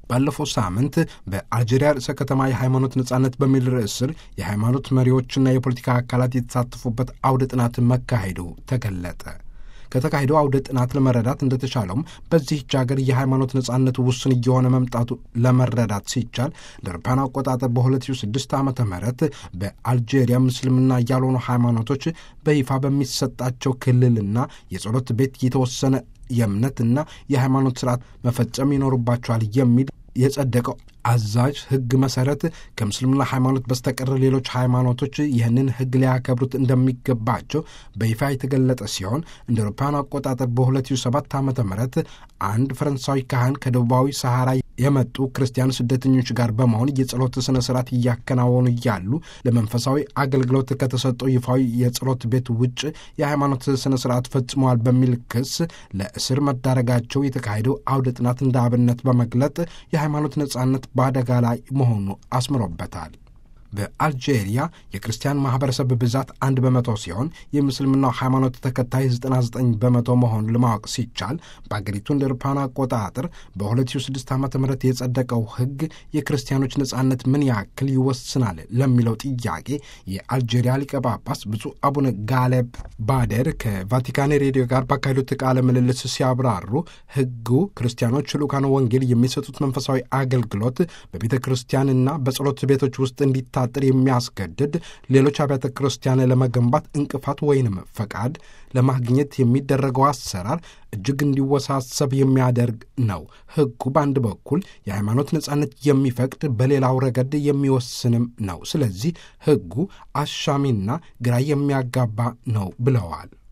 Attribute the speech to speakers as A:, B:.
A: ባለፈው ሳምንት በአልጄሪያ ርዕሰ ከተማ የሃይማኖት ነጻነት በሚል ርዕስ ስር የሃይማኖት መሪዎችና የፖለቲካ አካላት የተሳተፉበት አውደ ጥናት መካሄዱ ተገለጠ። ከተካሄደው አውደ ጥናት ለመረዳት እንደተቻለውም በዚህች ሀገር የሃይማኖት ነጻነቱ ውስን እየሆነ መምጣቱ ለመረዳት ሲቻል ለአውሮፓውያን አቆጣጠር በ2006 ዓ ም በአልጄሪያ ምስልምና ያልሆኑ ሃይማኖቶች በይፋ በሚሰጣቸው ክልልና የጸሎት ቤት የተወሰነ የእምነትና የሃይማኖት ስርዓት መፈጸም ይኖርባቸዋል የሚል የጸደቀው አዛዥ ሕግ መሰረት ከምስልምና ሃይማኖት በስተቀር ሌሎች ሃይማኖቶች ይህንን ሕግ ሊያከብሩት እንደሚገባቸው በይፋ የተገለጠ ሲሆን እንደ አውሮፓውያን አቆጣጠር በ2007 ዓ ም አንድ ፈረንሳዊ ካህን ከደቡባዊ ሰሐራ የመጡ ክርስቲያን ስደተኞች ጋር በመሆን የጸሎት ሥነ ሥርዓት እያከናወኑ እያሉ ለመንፈሳዊ አገልግሎት ከተሰጠው ይፋዊ የጸሎት ቤት ውጭ የሃይማኖት ሥነ ሥርዓት ፈጽመዋል በሚል ክስ ለእስር መዳረጋቸው የተካሄደው አውደ ጥናት እንደ አብነት በመግለጥ የሃይማኖት ነጻነት በአደጋ ላይ መሆኑ አስምሮበታል። በአልጄሪያ የክርስቲያን ማህበረሰብ ብዛት አንድ በመቶ ሲሆን የምስልምናው ሃይማኖት ተከታይ 99 በመቶ መሆኑን ለማወቅ ሲቻል በአገሪቱ እንደ አውሮፓውያን አቆጣጠር በ2006 ዓ ም የጸደቀው ሕግ የክርስቲያኖች ነጻነት ምን ያክል ይወስናል ለሚለው ጥያቄ የአልጄሪያ ሊቀ ጳጳስ ብፁዕ አቡነ ጋሌብ ባደር ከቫቲካን ሬዲዮ ጋር ባካሄዱት ቃለ ምልልስ ሲያብራሩ ሕጉ ክርስቲያኖች ልዑካነ ወንጌል የሚሰጡት መንፈሳዊ አገልግሎት በቤተ ክርስቲያንና በጸሎት ቤቶች ውስጥ እንዲ ታጥር የሚያስገድድ ሌሎች አብያተ ክርስቲያን ለመገንባት እንቅፋት ወይንም ፈቃድ ለማግኘት የሚደረገው አሰራር እጅግ እንዲወሳሰብ የሚያደርግ ነው። ሕጉ በአንድ በኩል የሃይማኖት ነጻነት የሚፈቅድ በሌላው ረገድ የሚወስንም ነው። ስለዚህ ሕጉ አሻሚና ግራ የሚያጋባ ነው ብለዋል።